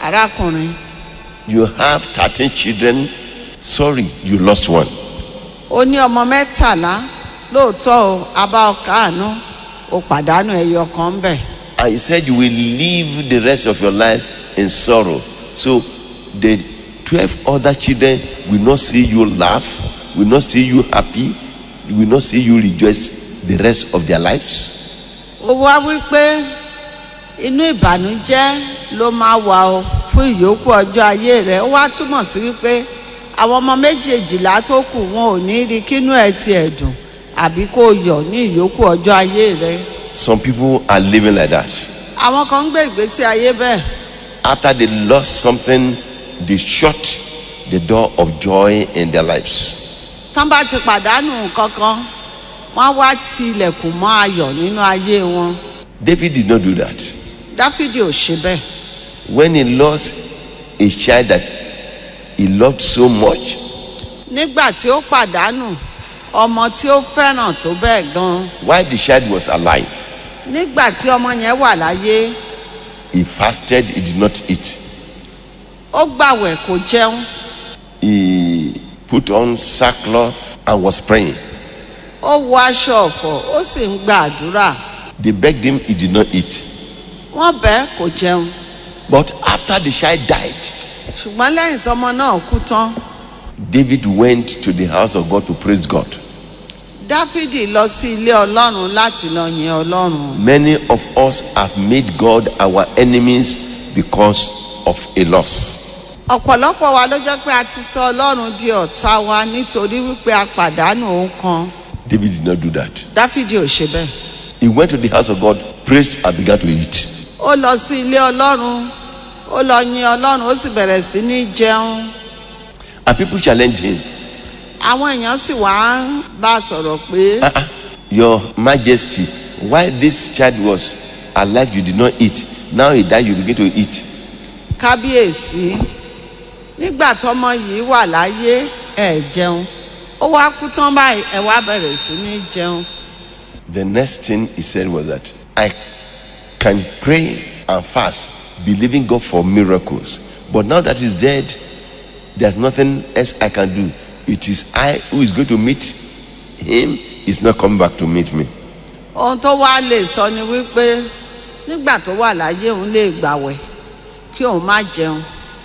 arákùnrin You have 13 children. Sorry, you lost one. ó ní ọmọ mẹ́tàlá lóòótọ́ o abá ọkà àánú o pàdánù ẹyọ kan ń bẹ̀. And you said you will live the rest of your life in sorrow. So the 12 other children will not see you laugh, will not see you happy, will not see you rejoice the rest of their lives. ó wá wípé inú ìbànújẹ́ ló máa wà o fún ìyókù ọjọ́ ayé rẹ̀ ó wá túmọ̀ sí wípé àwọn ọmọ méjèèjìlá tó kù wọn ò ní rí kínú ẹ̀ tiẹ̀ dùn àbí kó o yọ̀ ní ìyókù ọjọ́ ayé rẹ̀ Some people are living like that. àwọn kan ń gbé ìgbésí ayé bẹ́ẹ̀ After they lost something, they shut the door of joy in their lives. tán bá ti pàdánù nǹkan kan wọ́n á wá ti ilẹ̀kùn mọ́ ayọ̀ nínú ayé wọn David did not do that. dáfídì ò ṣe bẹ́ẹ̀ When he lost a child that he loved so much, nígbà tí ó pàdánù ọmọ tí ó fẹ́ràn tó bẹ́ẹ̀ gan while the child was alive, nígbà tí ọmọ yẹn wà láyé he fasted, he did not eat. ó gbàwẹ̀ kó jẹun He put on sackcloth and was praying. ó wọ aṣọ ọ̀fọ̀ ó sì ń gba àdúrà They begged him, he did not eat. wọ́n bẹ́ẹ̀ kó jẹun But after the child died, ṣùgbọ́n lẹ́yìn tọmọ náà kú tán David went to the house of God to praise God. dáfídì lọ sí ilé ọlọ́run láti lọ yin ọlọ́run Many of us have made God our enemies because of a loss. ọ̀pọ̀lọpọ̀ wa ló jẹ́ pé a ti sọ ọlọ́run di ọ̀tá wa nítorí wípé a pàdánù òun kan David did not do that. dáfídì ò ṣe bẹ́ẹ̀ He went to the house of God, praised, and began to eat. ó lọ sí ilé ọlọ́run ó lọ yin ọlọ́run ó sì bẹ̀rẹ̀ sí ní jẹun And people challenged him. àwọn èèyàn sì wá ń bá a sọ̀rọ̀ pé "Ah, ah, Your Majesty, while this child was alive, you did not eat. Now he died, you begin to eat. kábíyèsí nígbà tọmọ yìí wà láyé ẹ jẹun ó wá kú tán báyìí ẹ wá bẹ̀rẹ̀ sí ní jẹun The next thing he said was that I can pray and fast, believing God for miracles. But now that he's dead, there's nothing else I can do. It is I who is going to meet him, he's not coming back to meet me. ohun tó wá lè sọ ni wípé nígbà tó wà láyé òun lè gbàwẹ̀ kí òun má jẹun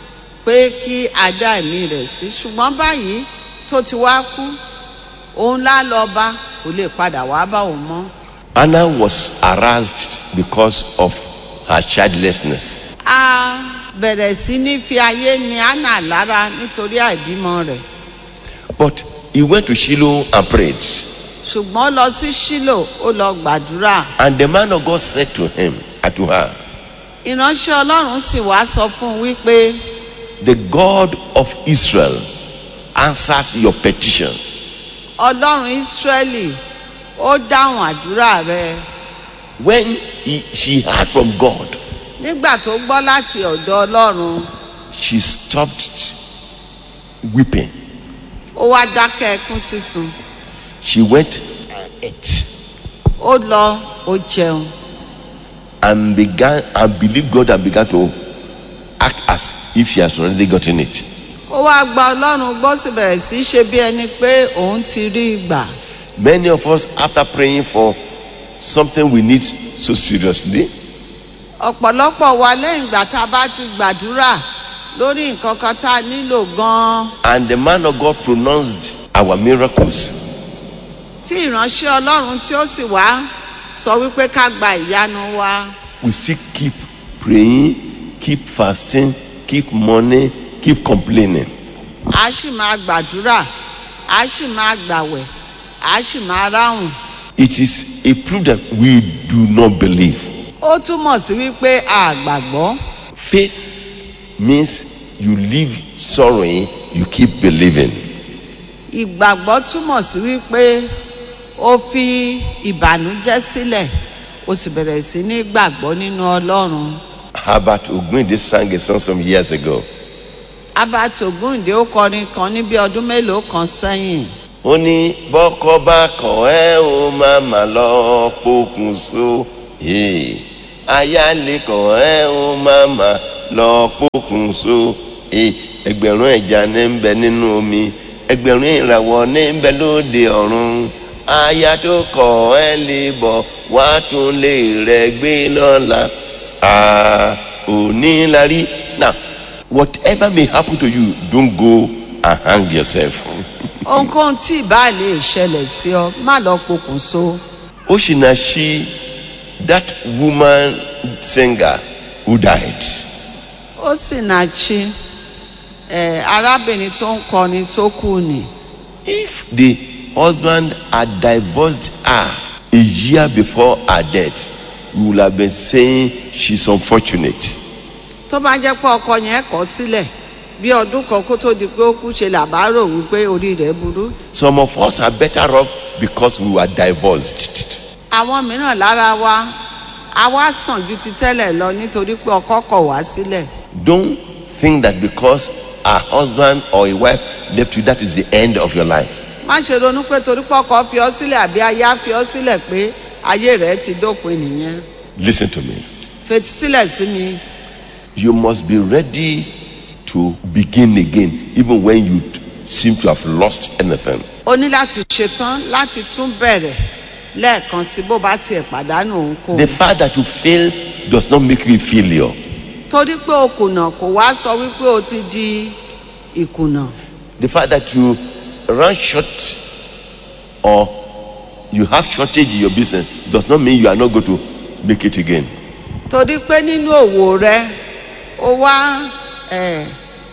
pé kí adá ẹ̀mí rẹ̀ sí ṣùgbọ́n báyìí tó ti wá kú òun lá lọ bá kò lè padà wá bá òun mọ́ Anna was harassed because of her childlessness. a bẹ̀rẹ̀ sí ní fi ayé ni anna lára nítorí àìbímọ rẹ̀ But he went to Shiloh and prayed. ṣùgbọ́n ó lọ sí sílò ó lọ gbàdúrà And the man of God said to him and to her, ìránṣẹ́ ọlọ́run sì wá sọ fún un wípé The God of Israel answers your petition. ọlọ́run ìsírẹ́lì ó dáhùn àdúrà rẹ̀ When he, she heard from God, nígbà tó gbọ́ láti ọ̀dọ̀ ọlọ́run she stopped weeping. ó wá dákẹ́ ẹkún sísun She went and ate ó lọ ó jẹun and began and believed God and began to act as if she has already gotten it. ó wá gba ọlọ́run gbọ́ sì bẹ̀rẹ̀ sí í ṣe bí ẹni pé òun ti rí i gbà Many of us, after praying for something we need so seriously, ọ̀pọ̀lọpọ̀ wa lẹ́yìn ìgbà tá a bá ti gbàdúrà lórí nǹkan kan tá a nílò gan-an and the man of God pronounced our miracles, tí ìránṣẹ́ ọlọ́run tí ó sì wá sọ wípé ká gba ìyanu wa we still keep praying, keep fasting, keep money, keep complaining. a sì máa gbàdúrà a sì máa gbàwẹ̀ a sì máa ráhùn It is a proof that we do not believe. ó túmọ̀ sí wípé a gbàgbọ́ Faith means you leave sorrowing, you keep believing. ìgbàgbọ́ túmọ̀ sí wípé ó fi ìbànújẹ́ sílẹ̀ ó sì bẹ̀rẹ̀ sí ní gbàgbọ́ nínú ọlọ́run Herbert Ogunde sang a song some years ago. abati ogunde ó kọrin kan ní bí ọdún mélòó kan sẹ́yìn ó ní bọ́kọ́ bá kàn ẹ́ ó máa mà lọ pokùnso Hey, aya lè kàn ẹ́ ó máa mà lọ pokùnso Eh, ẹgbẹ̀rún ẹja ní ń bẹ nínú omi ẹgbẹ̀rún ìràwọ̀ ní ń bẹ lóde ọ̀run aya tó kọ̀ ẹ́ lè bọ̀ wá tún lè rẹ̀ gbé lọ́la Ah, òní la rí now whatever may happen to you don't go and hang yourself. ohunkóhun tí ìbá lè ṣẹlẹ̀ sí ọ má lọ pokùnso Oshinashi, that woman singer who died, ó sì náà chi ẹ arábìnrin tó ń kọrin tó kù ni if the husband had divorced her a year before her death, we would have been saying she's unfortunate. tó bá jẹ́ pé ọkọ yẹn kọ̀ sílẹ̀ bí ọdún kan kó tó di pé ó kú ṣe làbárò wípé orí rẹ̀ burú Some of us are better off because we were divorced. àwọn mìíràn lára wa a wá sàn ju ti tẹ́lẹ̀ lọ nítorí pé ọkọ kọ̀ wá sílẹ̀ Don't think that because a husband or a wife left you, that is the end of your life. má ṣe ronú pé torí pé ọkọ fi ọ sílẹ̀ àbí aya fi ọ sílẹ̀ pé ayé rẹ̀ ti dópin nìyẹn Listen to me. fetí sílẹ̀ sí mi You must be ready to begin again, even when you seem to have lost anything. o ní láti ṣetán láti tún bẹ̀rẹ̀ lẹ́ẹ̀kan sí bó bá tiẹ̀ pàdánù òun kò The fact that you fail does not make you a failure. torí pé o kùnà kò wá sọ wípé o ti di ìkùnà The fact that you run short or you have shortage in your business does not mean you are not going to make it again. torí pé nínú òwò rẹ o wá ẹ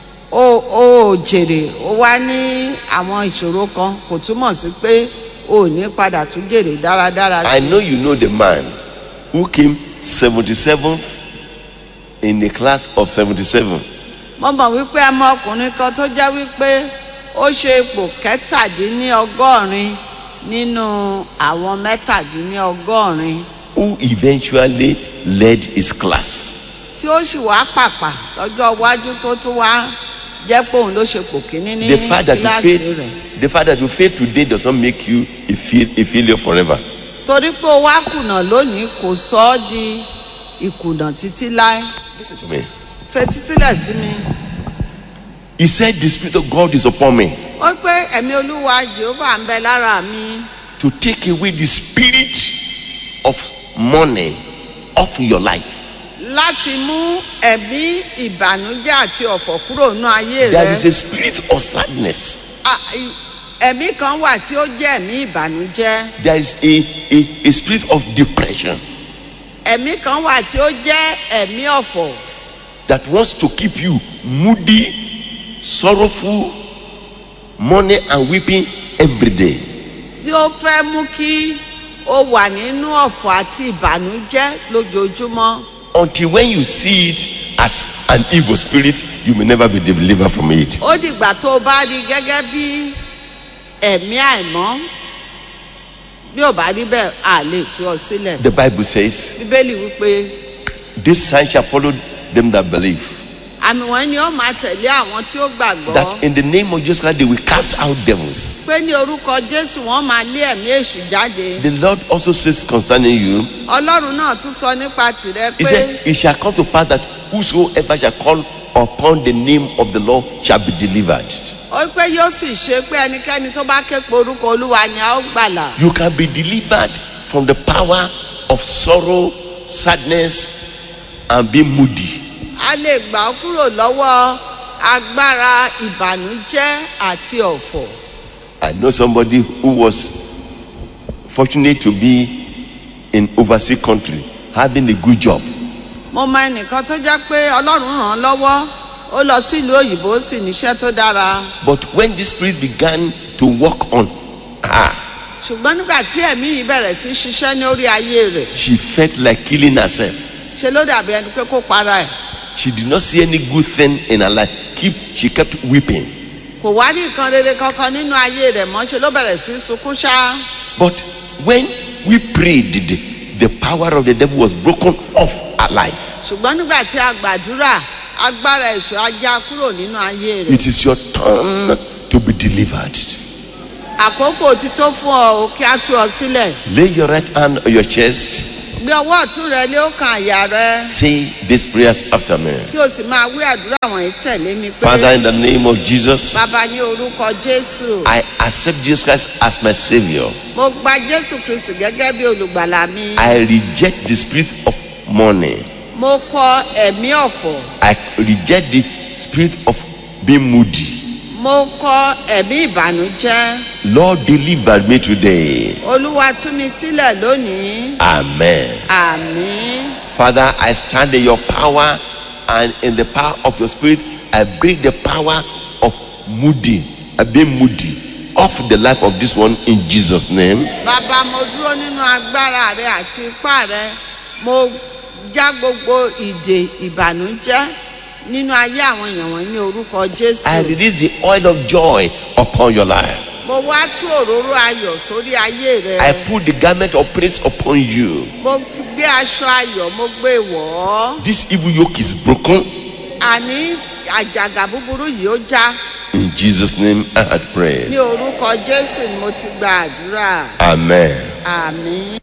o o jèrè o wá ní àwọn ìṣòro kan kò túmọ̀ sí pé o ò ní padà tún jèrè dáradára I sí know you know the man who came 77th in the class of 77. mo mọ̀ wípé ọmọ ọkùnrin kan tó jẹ́ wípé ó ṣe ipò kẹtàdínlọ́gọ́rin nínú àwọn mẹ́tàdínlọ́gọ́rin who eventually led his class. tí ó sì wá pàpà lọ́jọ́ iwájú tó tún wá jẹ́ pé òun ló ṣe pò kíní ní The fact that you kíláàsì fail, rẹ̀ the fact that you fail today does not make you a, fail, a failure forever. torí pé ó wá kùnà lónìí kò sọ ọ́ di ìkùnà títí láé Listen to me. fetí sílẹ̀ sí mi He said, The Spirit of God is upon me ó pé ẹ̀mí olúwa jehova ń bẹ lára mi to take away the spirit of money off your life. láti mú ẹ̀mí ìbànújẹ́ àti ọ̀fọ̀ kúrò nínú ayé There rẹ is a spirit of sadness. Ah, i- ẹ̀mí kan wà tí ó jẹ́ ẹ̀mí ìbànújẹ́ There is a, a, a spirit of depression ẹ̀mí kan wà tí ó jẹ́ ẹ̀mí ọ̀fọ̀ that wants to keep you moody, sorrowful, money and weeping every day. tí ó fẹ́ mú kí ó wà nínú ọ̀fọ̀ àti ìbànújẹ́ lójoojúmọ́ Until when you see it as an evil spirit, you may never be delivered from it. ó dìgbà tó o bá rí gẹ́gẹ́ bí ẹ̀mí àìmọ́ bí ò bá rí bẹ́ẹ̀ à lè tú ọ sílẹ̀ The Bible says, bíbélì wípé This sign shall follow them that believe. àmì wọn ni ó máa tẹ̀lé àwọn tí ó gbàgbọ́ That in the name of Jesus Christ they will cast out devils. pé ní orúkọ jésù wọn máa lé ẹ̀mí èṣù jáde The Lord also says concerning you, ọlọ́run náà tún sọ nípa tìrẹ He pé said, It shall come to pass that whosoever shall call upon the name of the Lord shall be delivered. ó pé yóò sì ṣe pé ẹnikẹ́ni tó bá ké pe orúkọ olúwa ni a ó gbàlà You can be delivered from the power of sorrow, sadness, and being moody. a lè gbà ọ́ kúrò lọ́wọ́ agbára ìbànújẹ́ àti ọ̀fọ̀ I know somebody who was fortunate to be in overseas country having a good job. mo mọ ẹnìkan tó jẹ́ pé ọlọ́run ràn án lọ́wọ́ ó lọ sílùú òyìnbó ó sì níṣẹ́ tó dára But when this spirit began to work on her, ṣùgbọ́n nígbà tí ẹ̀mí yìí bẹ̀rẹ̀ sí ṣiṣẹ́ ní orí ayé rẹ̀ she felt like killing herself. ṣe ló dàbí ẹni pé kó para ẹ̀ She did not see any good thing in her life. Keep, she kept weeping. kò wá ní nǹkan rere kankan nínú ayé rẹ̀ mọ́ ṣe ló bẹ̀rẹ̀ sí sunkún ṣá But when we prayed, the, the power of the devil was broken off her life. ṣùgbọ́n nígbà tí a gbàdúrà agbára èṣù ajá kúrò nínú ayé rẹ̀ It is your turn to be delivered. àkókò ti tó fún ọ o kí a tú ọ sílẹ̀ Lay your right hand on your chest gbé ọwọ́ ọ̀tún rẹ lé ọkàn àyà rẹ Say these prayers after me. kí o sì máa wí àdúrà wọ̀nyí tẹ̀lé mi pé Father, in the name of Jesus, bàbá ní orúkọ jésù I accept Jesus Christ as my Savior. mo gba jésù kristu gẹ́gẹ́ bí olùgbàlà mi I reject the spirit of money. mo kọ ẹ̀mí ọ̀fọ̀ I reject the spirit of being moody. mo kọ ẹ̀mí ìbànújẹ́ Lord, deliver me today. olúwa tú mi sílẹ̀ lónìí Amen. àmín Father, I stand in your power and in the power of your spirit. I break the power of moody, uh, being moody, off the life of this one in Jesus' name. bàbá mo dúró nínú agbára rẹ àti ipá rẹ mo já gbogbo ìdè ìbànújẹ́ nínú ayé àwọn èèyàn wọn ní orúkọ I jésù release the oil of joy upon your life. mo wá tú òróró ayọ̀ sórí ayé rẹ I put the garment of praise upon you. mo fi gbé aṣọ ayọ̀ mo gbé wọ̀ ọ́ This evil yoke is broken. àní àjàgà búburú yìí ó já In Jesus' name, I had prayed. ní orúkọ jésù ni mo ti gba àdúrà Amen. àmín.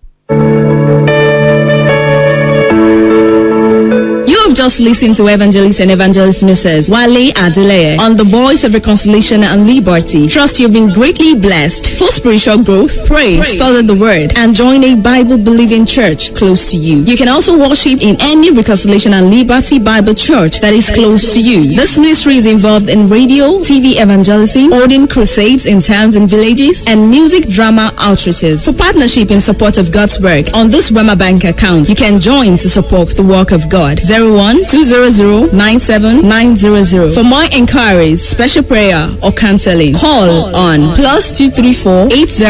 You have just listened to Evangelist and Evangelist Mrs. Wale Adeleye on the Voice of Reconciliation and Liberty. Trust you've been greatly blessed. For spiritual growth, pray, study the Word, and join a Bible-believing church close to you. You can also worship in any Reconciliation and Liberty Bible church that is close to you. This ministry is involved in radio, TV evangelism, holding crusades in towns and villages, and music drama outreaches. For partnership in support of God's work on this Wema Bank account, you can join to support the work of God. 01 200 97900. For more inquiries, special prayer, or counseling, call on plus 234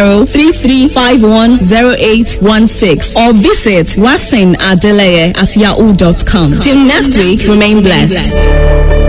8033510816 or visit wasin adeleye at yahoo.com. Till next week, remain blessed.